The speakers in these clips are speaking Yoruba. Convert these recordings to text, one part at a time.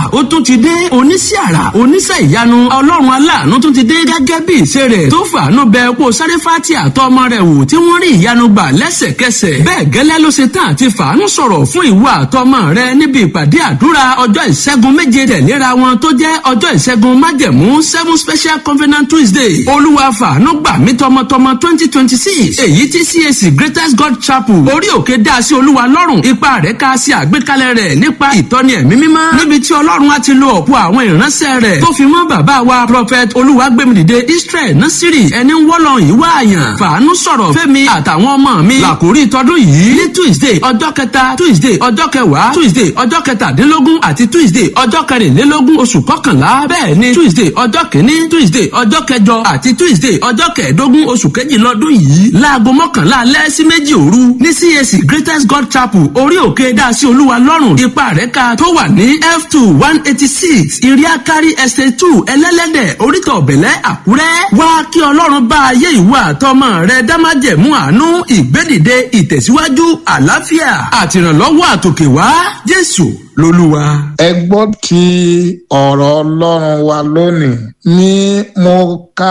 ó tún ti dé oníṣẹ́ àrà oníṣẹ́ ìyanu ọlọ́run aláàánú tún ti dé gẹ́gẹ́ bí ìṣe rẹ̀ tó fàánú bẹ kó sáréfàtì àtọ́ ọmọ rẹ̀ wò tí wọ́n rí ìyanu gbà lẹ́sẹ̀kẹsẹ̀ bẹ́ẹ̀ gẹ́lẹ́ ló ṣe tán àti fàánú sọ̀rọ̀ fún ìwọ àtọmọ rẹ níbi ìpàdé àdúrà ọjọ́ ìṣẹ́gun méje tẹ̀léra wọn tó jẹ́ ọjọ́ ìṣẹ́gun májẹ̀mú seven special covenant tuesday olúwa fàánú gbà mí tọmọtọmọ twenty twenty six èyí tí cac greatest god chapel orí òkè dá sí olúwa lọ́rùn ipa rẹ̀ ká sí àgbékalẹ̀ rẹ̀ nípa ìtọ́ni ẹ̀mí mímọ́ níbi tí ọlọ́run á ti lo ọ̀pọ̀ àwọn ìránṣẹ́ rẹ̀ tó fi mọ́ bàbá wa prophet olúwagbèmídìde israel nasiri ẹni wọ́lọ̀ ìwà àyàn fàánú sọ̀rọ̀ fẹ́mi àtàwọn ọmọ mi làkórí tọdún yìí ní tuesday ọjọ́ kẹta tuesday ọjọ́ kẹwàá tuesday ọjọ́ kẹtàdínlógún àti tuesday ọjọ́ kẹrìnlélógún oṣù kọkànlá bẹ́ẹ̀ ni tuesday ọjọ́ kìíní tuesday ọjọ́ kẹjọ àti tuesday ọjọ́ kẹẹ̀ẹ́dógún oṣù kejì lọ́dún yìí láago mọ́kànlá alẹ́ sí méjì òru ní cac greatest god chapel orí òkè dásí olúwa lọ́rùn ipa rẹ̀ ká tó wà ní f two one eighty six iriakari estate two ẹlẹ́lẹ́dẹ̀ oríta ọ̀bẹ̀lẹ̀ àkúrẹ́ wá kí ọlọ́run bá ayé ìwà àtọmọ rẹ dámájẹ̀mú àánú ìgbédìde ìtẹ̀síwájú àlàáfíà àtìrànlọ́wọ́ àtòkè wá jésù lolúwa. ẹ gbọ́ ti ọ̀rọ̀ ọlọ́run wa lónìí ní mo ka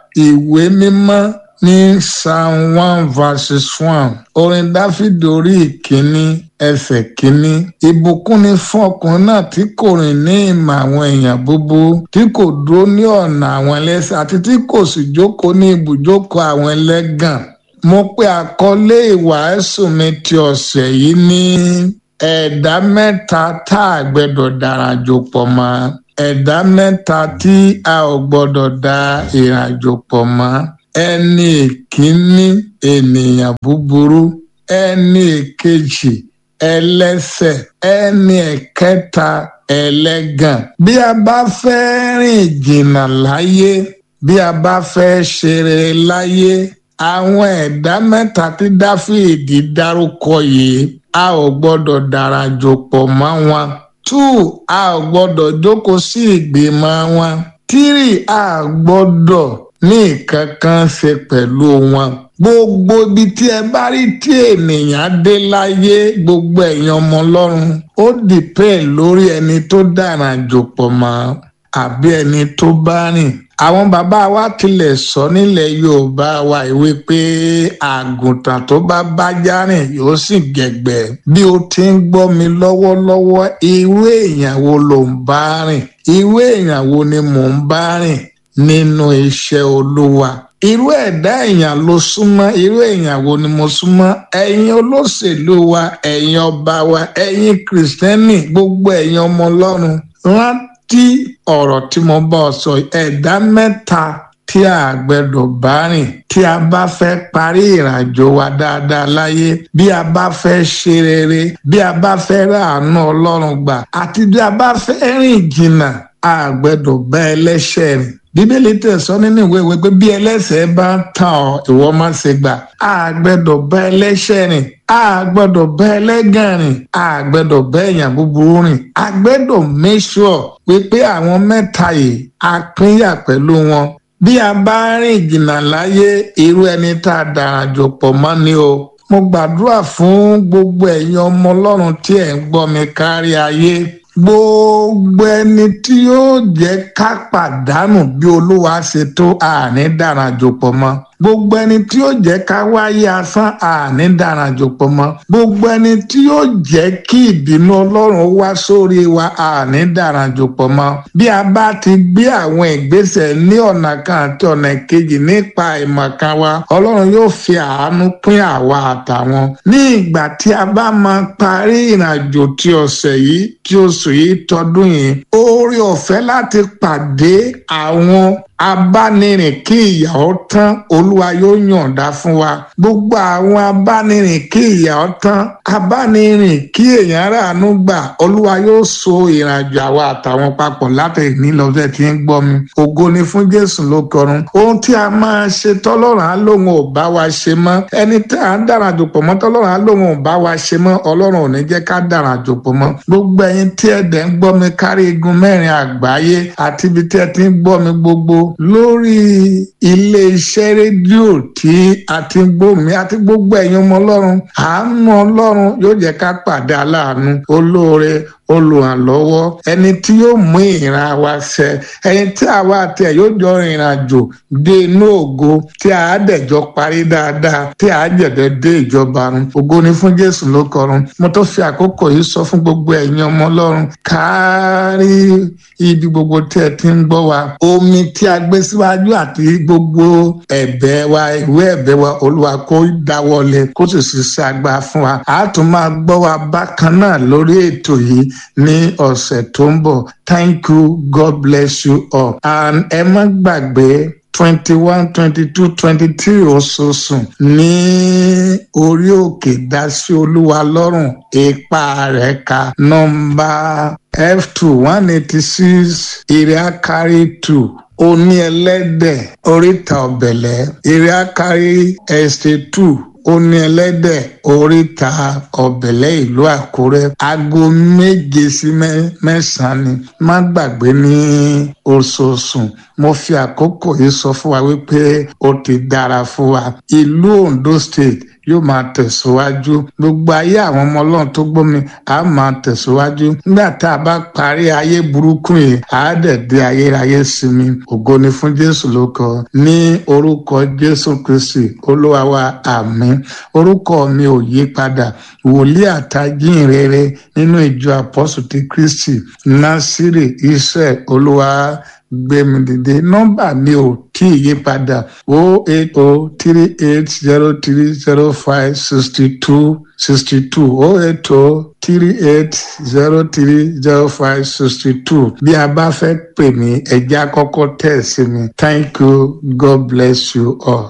ìwé mímọ́ ní psalm one verses one orin dáfídì orí ìkíní ẹsẹ̀ kínní ìbùkún ni fún ọkùnrin náà tí kò rìn ní ìmọ̀ àwọn èèyàn búburú tí kò dúró ní ọ̀nà àwọn ẹlẹ́sẹ̀ àti tí kò sì jókòó ní ibùjókòó àwọn ẹlẹ́gàn mo pe àkọlé ìwàásù mi ti ọ̀sẹ̀ yìí ní ẹ̀dá mẹ́ta tá a gbẹ́dọ̀ darajò pọ̀ mọ́ ẹ̀dá mẹ́ta tí a ò gbọ́dọ̀ da ìrìnàjò pọ̀ mọ́ ẹni ìkíní ènìyàn búburú ẹni ìkejì ẹlẹ́sẹ̀ ẹni ẹ̀kẹta ẹlẹ́gàn. bí a bá fẹ́ rìn jìnnà láyé bí a bá fẹ́ ṣeré láyé àwọn ẹ̀dá mẹ́ta tí dáfídì dárúkọ yìí a ò gbọ́dọ̀ darajò pọ̀ mọ́ wọn. two a ò gbọ́dọ̀ jókòó sí ìgbìmọ̀ wọn. three a gbọ́dọ̀ ní nǹkan kan ṣe pẹ̀lú wọn. gbogbo ibi tí ẹ bá rí tí ènìyàn dé láyé gbogbo ẹ̀yin ọmọ ọlọ́run ó dìpẹ́ lórí ẹni tó dára jòpọ̀ mọ́ àbí ẹni tó bá rìn. àwọn bàbá wa tilẹ̀ sọ nílẹ̀ yorùbá wa ìwé pé àgùntàn tó bá bájá rìn yóò sì gẹ̀gbẹ́ bí o ti ń gbọ́ mi lọ́wọ́lọ́wọ́ irú èèyàn wo ló ń bá rìn irú èèyàn wo ni mò ń bá rìn nínú iṣẹ́ olúwa. irú ẹ̀dá èèyàn ló súnmọ́ irú èèyàn wo ni mo súnmọ́ ẹ̀yin olóṣèlú wa ẹ̀yin ọba wa ẹ̀yin kìrìsìtẹ́nì gbogbo ẹ̀yin ọmọ ọlọ́run rántí ọ̀rọ̀ tí mo bá ọ sọ ẹ̀dá mẹ́ta tí a gbẹ́dọ̀ bá rìn tí a bá fẹ́ parí ìrìnàjò wa dáadáa láyé bí a bá fẹ́ ṣe rere bí a bá fẹ́ ráàánú ọlọ́run gbà àti bí a bá fẹ́ rìn jìnnà a gbẹ́dọ̀ bá ẹlẹ́ṣẹ̀ rìn bíbélì tẹ̀sọ́ nínú ìwé ìwé pé bí ẹlẹ́ṣẹ̀ bá ń tàn ọ́ ìwọ má ṣe gbà á gbẹ́dọ̀ bá ẹlẹ́ṣẹ̀ rìn á gbọ́dọ̀ bá ẹlẹ́gàn rìn á gbẹ́dọ̀ bá èèyàn búburú rìn á gbẹ́dọ̀ make sure wípé àwọn mẹ́ta yìí á pínyà pẹ̀lú wọn bí a bá rìn jìnnà láyé irú ẹni tá a dára jò pọ̀ mọ́ ni o mo gbàdúrà fún gbogbo ẹ̀yin ọmọ ọlọ́run tí ẹ̀ ń gbọ́ mi kárí ayé gbogbo ẹni tí yóò jẹ́ ká pàdánù bí olúwa ṣe tó àní dárajò pọ̀ mọ́ gbogbo ẹni tí yóò jẹ́ ká wáyé asán àní dárajò pọ̀ mọ́ gbogbo ẹni tí yóò jẹ́ kí ìbínú ọlọ́run wá sórí wa àní dárajò pọ̀ mọ́ bí a bá ti gbé àwọn ìgbésẹ̀ ní ọ̀nà kan àti ọ̀nà kejì nípa ìmọ̀kan wa ọlọ́run yóò fi àánú pín àwa àtàwọn ní ìgbà tí a bá máa parí ìrìnàjò tí ọ̀sẹ̀ yìí tí oṣù yìí tọdún yìí oore ọ̀fẹ́ láti pàdé àwọn abánirìn kí ìyàwó tán olúwa yóò yọ̀ǹda fún wa gbogbo àwọn abánirìn kí ìyàwó tán abánirìn kí èèyàn ráàánú gbà olúwa yóò so ìrìnàjò àwa àtàwọn papọ̀ láti ní lọ́sẹ̀ tí ń gbọ́ mi ògo ni fún jésù ló kọrun ohun tí a máa ṣe tọ́lọ́run á lóun ò bá wa ṣe mọ́ ẹni tí à ń dára jòpọ̀ mọ́ tọ́lọ́run á lóun ò bá wa ṣe mọ́ ọlọ́run ò ní jẹ́ ká dára jòpọ̀ mọ́ gbogbo ẹ̀yin tí ẹ̀dẹ̀ ń gbọ́ mi kárí igun mẹ́rin àgbáyé àti ibi tí ẹ ti ń gbọ́ mi gbogbo lórí ilé iṣẹ́ rédíò tí a ti ń gbọ́ mi àti gbogbo ẹ̀yin ọmọ ọlọ́run àánú ọlọ́run yóò jẹ́ ká pàdé aláàánú olóore olùrànlọ́wọ́ ẹni tí yóò mú ìran wa ṣẹ ẹni tí àwa àti ẹ̀ yóò jọ rìnrìn àjò dé inú ògo tí a dẹ̀jọ parí dáadáa tí a jẹ̀dẹ̀ dé ìjọba run ògo ni fún jésù ló kọrun mo tó fi àkókò yìí sọ fún gbogbo ẹ̀yin ọmọ ọlọ́run kárí ibi gbogbo tí ẹ ti ń gbọ́ wa omi tí a gbé síwájú àti gbogbo ẹ̀bẹ̀ wa ìwé ẹ̀bẹ̀ wa olúwa kó dáwọ́lé kó sì ṣiṣẹ́ agbára fún wa a tún máa gbọ́ wa bákan náà lórí ètò yìí ní ọ̀sẹ̀ tó ń bọ̀ thank you god bless you all and ẹ má gbàgbé twenty one twenty two twenty three oṣooṣù ní orí òkè dásí olúwa lọ́rùn ipa rẹ̀ ka nọ́mbà f two one eighty six iriakari two oní ẹlẹ́dẹ̀ oríta ọ̀bẹ̀lẹ̀ iriakari estate two oní ẹlẹ́dẹ̀ oríta ọ̀bẹ̀lẹ̀ ìlú àkúrẹ́ aago méje sí mẹ́sàn-án ni má gbàgbé ní oṣooṣù mo fi àkókò yìí sọ fún wa wípé ó ti dára fún wa ìlú ondo state yóò máa tẹ̀síwájú gbogbo ayé àwọn ọmọ ọlọ́run tó gbómi á máa tẹ̀síwájú nígbà tá a bá parí ayé burúkú yìí á dẹ̀ dé ayérayé sinmi ògo ni fún jésù ló kọ ní orúkọ jésù kristi olúwa wa àmín orúkọ mi ò yí padà wòlíì àtàjìn rere nínú ìjọ àpọ́sù ti kristi násìrì israel olúwa gbẹmí dìde nọ́mbà mi ò tí ì yí padà o eight o three eight zero three zero five sixty two sixty two o eight o three eight zero three zero five sixty two bí a bá fẹ́ pè mí ẹ̀já kọ́kọ́ tẹ̀ sí mi thank you god bless you all.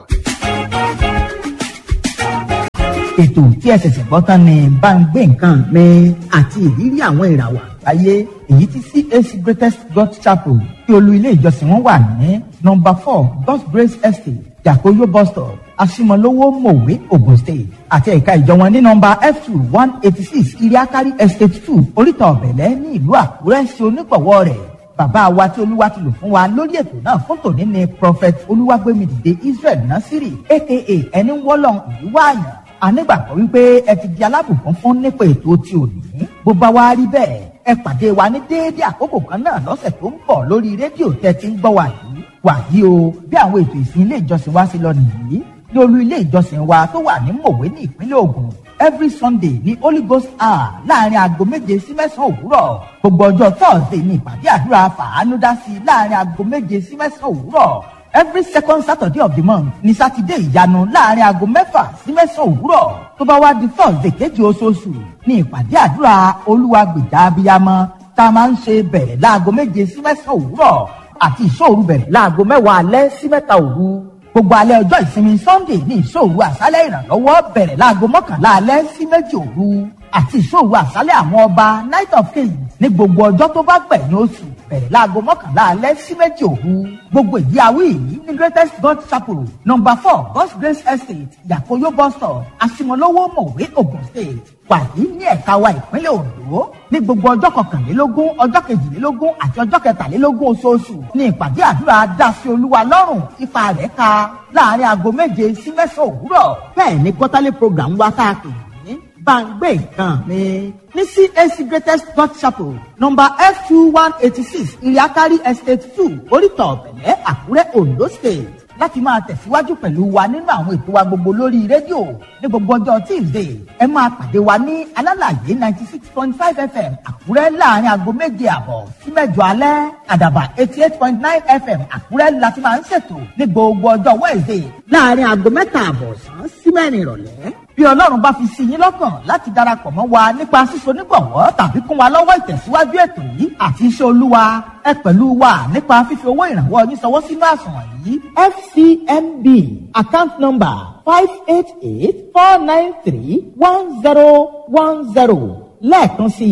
ètò tí ẹ ṣẹ̀ṣẹ̀ gbọ́ tán ni bá ń gbé nǹkan mi àti ìrírí àwọn ìràwọ̀ àgbáyé èyí tí CAC Greatest God Chapel tí olú ilé ìjọsìn wọn wà ní nọ́mbà four God's Grace Estate Jakoyo bus stop Asimolowo Mowe Ogun State àti ẹ̀ka ìjọ wọn ní nọ́mbà F two one eighty six Iriakari Estate two Oríta Ọ̀bẹ̀lẹ̀ ní ìlú Àkúrẹ́ ṣe onígbọ̀wọ́ rẹ̀ bàbá wa tí olúwa ti lò fún wa lórí ètò náà fún tòní ni prophet olúwàgbémidìde Israel Nasiri aka ẹni wọ́lọ́n ìlú wáàyàn anígbàgbọ́ wípé ẹ ti di alábùkún fún nípa ètò tí ò ní bó bá wá rí bẹ́ẹ̀ ẹ pàdé wa ní déédéé àkókò kan náà lọ́sẹ̀ tó ń bọ̀ lórí rédíò tẹ́ ti ń gbọ́ wa yìí wàyí o bí àwọn ètò ìsìn ilé ìjọsìn wa ṣe lọ nìyí ní olú ilé ìjọsìn wa tó wà ní mòwe ní ìpínlẹ̀ Ògùn every Sunday ní Holy Ghost hour láàrin aago méje sí mẹ́sàn-án òwúrọ̀ gbogbo ọjọ́ Thursday ní ìpàdé àdúrà fàánúdásí láàrin aago méje sí mẹ́sàn-án òwúrọ̀ every second saturday of the month ní sátidé ìyanu láàrin aago mẹ́fà sí mẹ́sàn-án òwúrọ̀ tó bá wá di thursday kejì oṣooṣù ní ìpàdé àdúrà olúwa gbèjà abiyamọ tá a máa ń ṣe bẹ̀rẹ̀ láago méje sí mẹ́sàn-án òwúrọ̀ àti ìṣòru bẹ̀rẹ̀ láago mẹ́wàá alẹ́ sí mẹ́ta òru gbogbo alẹ́ ọjọ́ ìsinmi sunday ní ìṣòru àṣálẹ́ ìrànlọ́wọ́ bẹ̀rẹ̀ láago mọ́kànlá alẹ́ sí méjì òru àti ìṣòru àṣálẹ́ àwọn ọba night of kings ní gbogbo ọjọ́ tó bá gbẹ̀yìn oṣù bẹ̀rẹ̀ láago mọ́kànlá alẹ́ sí méjì òru gbogbo ìdí awí yìí ní greatest god chapel number four god's grace estate yakoyo bus stop asimolowo mọ̀wé ogun state wàyí ní ẹ̀ka wa ìpínlẹ̀ ondo ní gbogbo ọjọ́ kọkànlélógún ọjọ́ kejìlélógún àti ọjọ́ kẹtàlélógún oṣooṣù ní ìpàdé àdúrà dásí olúwa lọ́rùn ipa rẹ̀ ka láàrin aago méje sí mẹ́sàn-án òwúrọ̀ bẹ́ẹ̀ ni quarterly program wa tá a pè ní bàǹgbé nǹkan mi ní CAC Greatest God Chapel number F two one eighty six Iriakari Estate two Oríta Ọ̀bẹ̀lẹ̀ Àkúrẹ́ Ondo State láti máa tẹ̀síwájú pẹ̀lú wa nínú àwọn ètò wa gbogbo lórí rédíò ní gbogbo ọjọ́ Tuesday ẹ máa pàdé wa ní alálàyé ninety six point five FM Àkúrẹ́ láàrin aago méje àbọ̀ sí mẹ́jọ alẹ́ àdàbà eighty eight point nine FM Àkúrẹ́ láti máa ń ṣètò ní gbogbo ọjọ́ Wednesday láàrin aago mẹ́ta àbọ̀ sàn sí mẹ́rin ìrọ̀lẹ́ bí ọlọ́run bá fi sí yín lọ́kàn láti darapọ̀ mọ́ wa nípa síso nígbọ̀wọ́ tàbí kún wa lọ́wọ́ ìtẹ̀síwájú ètò yìí àti iṣẹ́ olúwa ẹ pẹ̀lú wa nípa fífi owó ìrànwọ́ yín sọwọ́ sínú àsùnwọ̀n yìí fcmb account number five eight eight four nine three one zero one zero lẹ́ẹ̀kan sí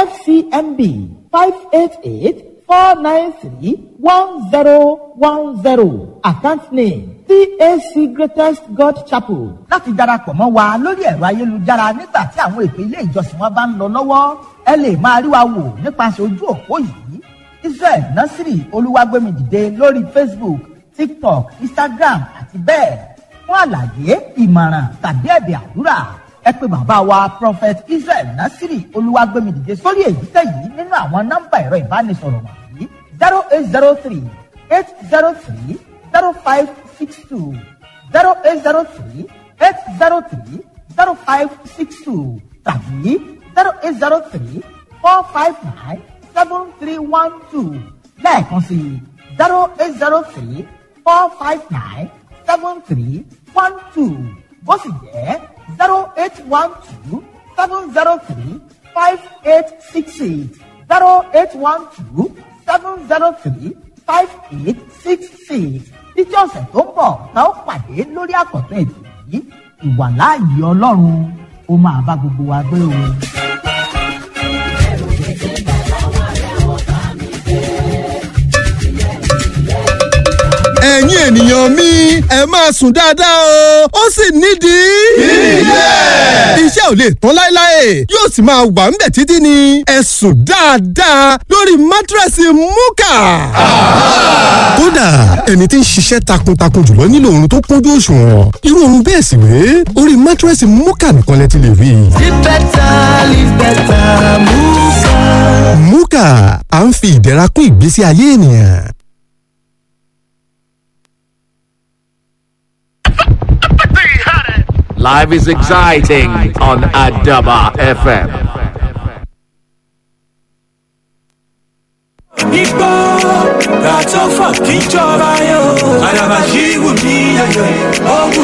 fcmb five eight eight four nine three one zero one zero account name CAC Greatest God Chapel. láti darapọ̀ mọ́ wa lórí ẹ̀rọ ayélujára nígbà tí àwọn ètò ilé ìjọsìn wa bá ń lọ lọ́wọ́ ẹ lè máa rí wa wò nípasẹ̀ ojú òpó yìí Israel Nasiri Olúwàgbémidìde lórí Facebook TikTok Instagram àti bẹ́ẹ̀ fún àlàyé ìmọ̀ràn tàbí ẹ̀bẹ̀ àdúrà ẹ ẹ pé bàbá wa prophet israel nasiri olúwàgbẹ́mìdìde sórí èyíkéyìí nínú àwọn nọ́mbà ẹ̀rọ ìbánisọ̀rọ̀ wọ̀nyí zero eight zero three eight zero three zero five six two zero eight zero three eight zero three zero five six two tàbí zero eight zero three four five nine seven three one two lẹ́ẹ̀kan sí zero eight zero three four five nine seven three one two ó sì jẹ́ zero eight one two seven zero three five eight six eight zero eight one two seven zero three five eight six six títí ọ̀sẹ̀ tó ń bọ̀ tá ó pàdé lórí àkọ́tún ètò yìí ìwàláàyè ọlọ́run ó máa bá gbogbo wa gbé o. ẹ̀yin ènìyàn mi ẹ máa sùn dáadáa o ó sì nídìí. ilé. iṣẹ́ ò lè tán láéláé yóò sì máa wà ń bẹ̀ títí ni ẹ sùn dáadáa lórí mátírẹ́sì múkà. kódà ẹni tí ń ṣiṣẹ́ takuntakun jùlọ nílò oorun tó kúnjú òṣùwọ̀n irú oorun bẹ́ẹ̀ sì wé orí mátírẹ́sì múkà nìkan lẹ ti lè rí. Live better, live better, Muka. múkà à ń fi ìdẹ̀ra kún ìgbésí ayé ènìyàn. Life is exciting on Adaba FM. Nígbà gàtọ́ fà kí jọba yóò. Àdàbà yìí wù mí yẹ̀yẹ̀. Ó wù